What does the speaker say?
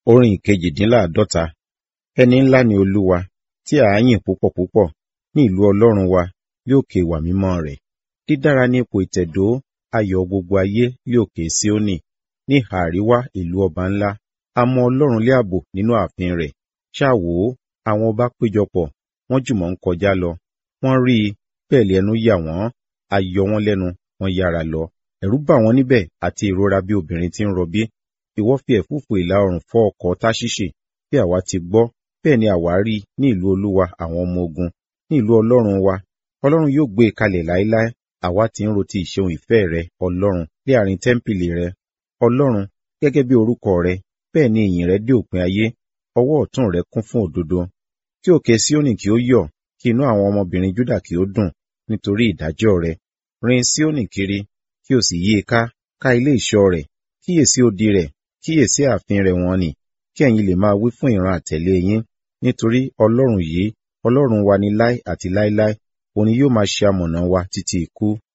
Orin ìkejìdínláàdọ́ta. Ẹni ńlá ni Olúwa, tí à á yìn púpọ̀ púpọ̀, ní ìlú Ọlọ́run wa, ní òkè ìwà mímọ́ rẹ̀. Dídára ní ipò ìtẹ̀dó ayọ̀ gbogbo ayé ní òkè Síónì, ní ìhà àríwá ìlú ọba ńlá. A mọ Ọlọ́run lé ààbò nínú ààfin rẹ̀. Ṣáà wò ó, àwọn ọba péjọpọ̀, wọ́n jùmọ̀ ń kọjá lọ. Wọ́n rí i, bẹ́ẹ̀ lé ẹnu yà wọ́n, a yọ wọ́n lẹ́nu, wọ́n yára lọ. Ẹ̀rù bà wọ́n níbẹ̀ àti ìrora bí obìnrin tí ń rọbí. Ìwọ fi ẹ̀fúùfù ìlà oòrùn fọ́ ọkọ̀ Táṣíṣì, bí àwa ti gbọ́, bẹ́ẹ̀ ni àwa rí ní ìlú Olúwa àwọn ọmọ ogun, ní ìlú Ọlọ́run wa. Ọlọ́run yóò gbé e kalẹ̀ láéláé. Àwa ti ń ro ti ìṣeun ìfẹ́ rẹ, Ọlọ́run, ní àárín tẹ́ḿpìlì rẹ. Ọlọ́run, gẹ́gẹ́ bí orúkọ rẹ, bẹ́ẹ̀ ni ìyìn rẹ dé òpin ayé. Ọwọ́ ọ̀tún rẹ kún fún òdodo. Kí òkè Síónì kí ó yọ̀, kí inú àwọn ọmọbìnrin Júdà kí ó dùn, nítorí ìdájọ́ rẹ. Rin Síónì kiri, kí o sì yí i ká, ká ilé ìṣọ́ rẹ̀, kíyèsí odi rẹ̀, kíyèsí ààfin rẹ̀ wọ̀n nì, kí ẹ̀yin lè máa wí fún ìran àtẹ̀lé yín. Nítorí Ọlọ́run yìí, Ọlọ́run wa ni láé àti láéláé, òun ni yóò máa ṣe amọ̀nà wa títí ikú.